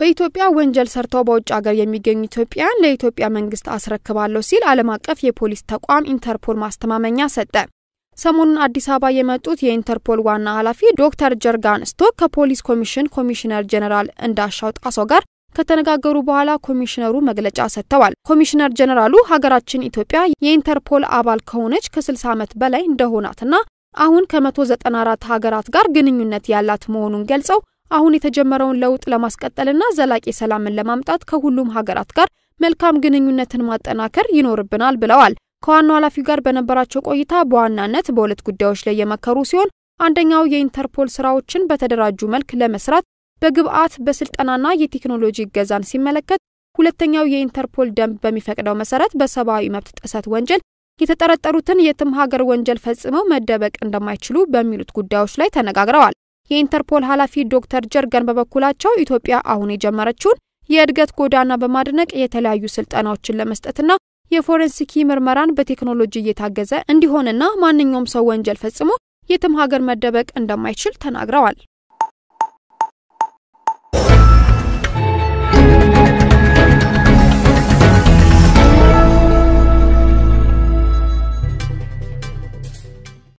በኢትዮጵያ ወንጀል ሰርተው በውጭ ሀገር የሚገኙ ኢትዮጵያውያን ለኢትዮጵያ መንግስት አስረክባለሁ ሲል ዓለም አቀፍ የፖሊስ ተቋም ኢንተርፖል ማስተማመኛ ሰጠ። ሰሞኑን አዲስ አበባ የመጡት የኢንተርፖል ዋና ኃላፊ ዶክተር ጀርጋን ስቶክ ከፖሊስ ኮሚሽን ኮሚሽነር ጀኔራል እንዳሻው ጣሰው ጋር ከተነጋገሩ በኋላ ኮሚሽነሩ መግለጫ ሰጥተዋል። ኮሚሽነር ጀኔራሉ ሀገራችን ኢትዮጵያ የኢንተርፖል አባል ከሆነች ከ60 ዓመት በላይ እንደሆናትና አሁን ከ194 ሀገራት ጋር ግንኙነት ያላት መሆኑን ገልጸው አሁን የተጀመረውን ለውጥ ለማስቀጠልና ዘላቂ ሰላምን ለማምጣት ከሁሉም ሀገራት ጋር መልካም ግንኙነትን ማጠናከር ይኖርብናል ብለዋል። ከዋናው ኃላፊው ጋር በነበራቸው ቆይታ በዋናነት በሁለት ጉዳዮች ላይ የመከሩ ሲሆን አንደኛው የኢንተርፖል ስራዎችን በተደራጁ መልክ ለመስራት በግብአት በስልጠናና የቴክኖሎጂ እገዛን ሲመለከት፣ ሁለተኛው የኢንተርፖል ደንብ በሚፈቅደው መሰረት በሰብአዊ መብት ጥሰት ወንጀል የተጠረጠሩትን የትም ሀገር ወንጀል ፈጽመው መደበቅ እንደማይችሉ በሚሉት ጉዳዮች ላይ ተነጋግረዋል። የኢንተርፖል ኃላፊ ዶክተር ጀርገን በበኩላቸው ኢትዮጵያ አሁን የጀመረችውን የእድገት ጎዳና በማድነቅ የተለያዩ ስልጠናዎችን ለመስጠትና የፎረንሲክ ምርመራን በቴክኖሎጂ እየታገዘ እንዲሆንና ማንኛውም ሰው ወንጀል ፈጽሞ የትም ሀገር መደበቅ እንደማይችል ተናግረዋል።